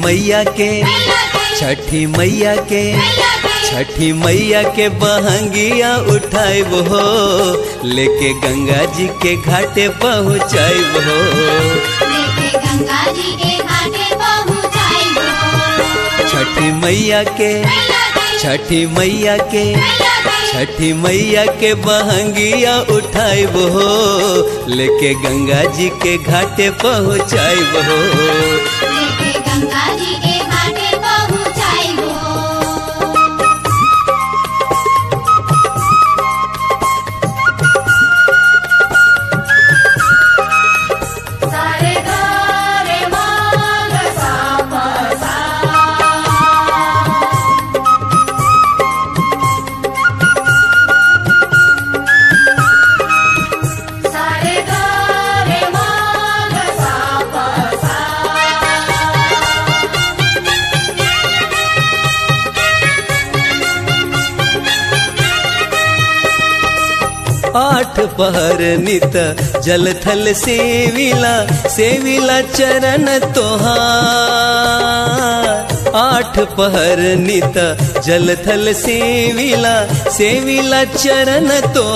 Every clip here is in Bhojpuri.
मैया के छठी मैया के छठी मैया के बहंगिया उठाइब हो लेके गंगा जी के घाटे पहुँचाइब हो लेके गंगा जी के घाटे पहुँचाइबो छठी मैया के छठी मैया के छठी मैया के बहंगिया उठाइब हो लेके गंगा जी के घाटे पहुँचाइब हो लेके गंगा जी के घाटे पहुँचाइबो सारे गारे माग सा पा सा सारे गारे माग सा पा सा आठ पहर नित जल थल सेविला सेविला चरण तोहार आठ पहर नित जल थल सेविला सेविला चरण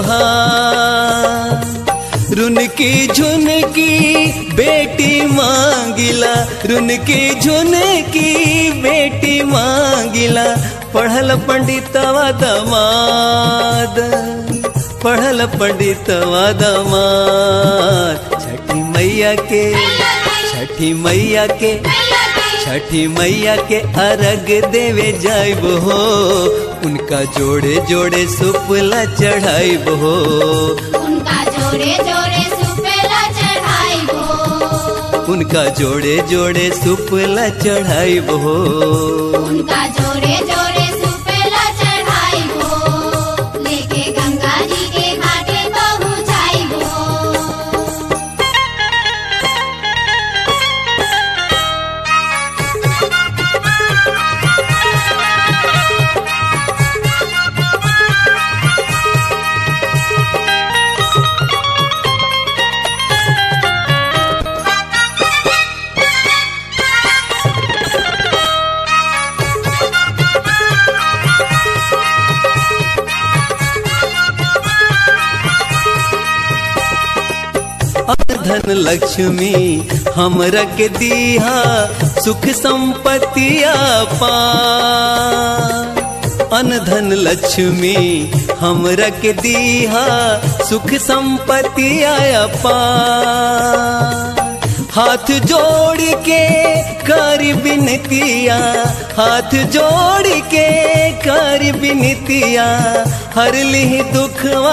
तोहार रुनकी झुनकी बेटी मांगिला रुनकी झुनकी बेटी मांगिला पढ़ल पंडितवा दमाद पढ़ल पंडितवा दमाद छठी मैया के छठी मैया के छठी मैया के अर्घ देवे जाइब हो उनका जोड़े जोड़े सुपला चढ़ाइब हो उनका जोड़े जोड़े सुपेला चढ़ाइबो उनका जोड़े जोड़े सुपला चढ़ाइब हो उनका जोड़े जोड़े सुपेला चढ़ाइबो लेके गंगा जी के घाटे पहुँचाइबो धन लक्ष्मी हमरा के दीहा सुख संपत्तिया पा अन धन लक्ष्मी हमरा के दीहा सुख संपत्ति आया पा हाथ जोड़ के कर बिनतिया हाथ जोड़ के कर बिनतिया हर ली दुखवा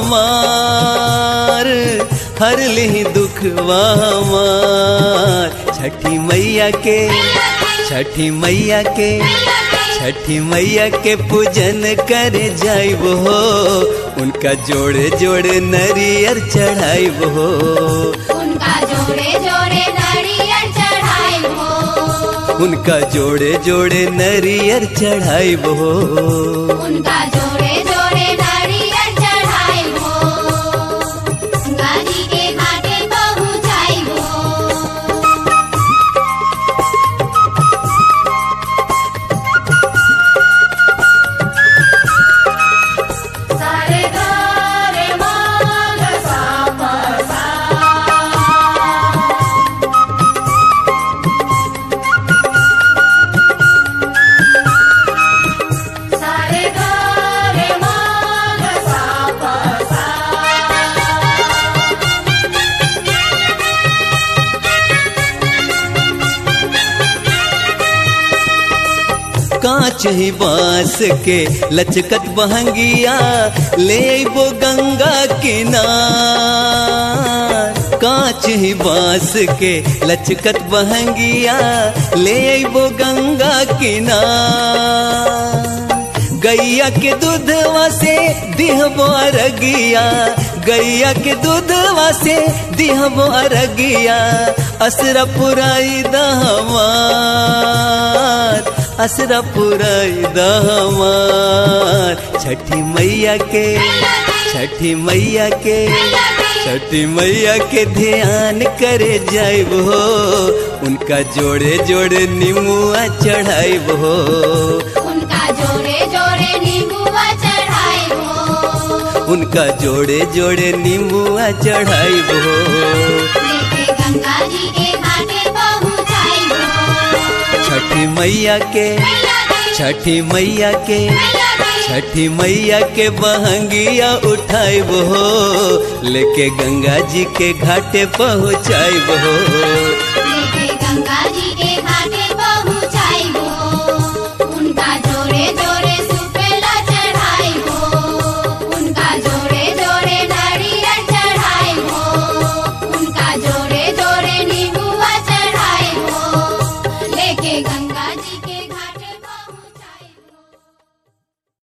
हमार हर ली दुखवा हमार छठी मैया के छठी मैया के छठी मैया के पूजन करे जाइब हो उनका जोड़े जोड़े नरियर चढ़ाइब हो उनका जोड़े जोड़े नारियल चढ़ाइबो उनका जोड़े जोड़े नरियर चढ़ाइब हो उनका जोड़े जोड़े नारियल चढ़ाइबो गंगा जी के घाटे पहुँचाइबो सारे गारे माग सा पा सा सारे गारे माग सा पा सा कांच ही बांस के लचकत बहंगिया ले वो गंगा किनार कांच ही बांस के लचकत बहंगिया ले वो गंगा किनार गैया के दूधवा से दिहबो अरगिया गैया के दूधवा से दिहबो अरगिया असरा पुराई दहमार असरा पुराई दहमार छठी मैया के छठी मैया के छठी मैया के ध्यान करे जाइब हो उनका जोड़े जोड़े निमुआ चढ़ाइब हो उनका जोड़े जोड़े नींबुआ चढ़ाई हो उनका जोड़े जोड़े निमुआ चढ़ाइब हो लेके गंगा जी के घाटे पहुँचाई हो छठी मैया के मैया की छठी मैया के मैया की छठी मैया के बहंगिया उठाइब हो लेके गंगा जी के घाटे पहुँचाइब हो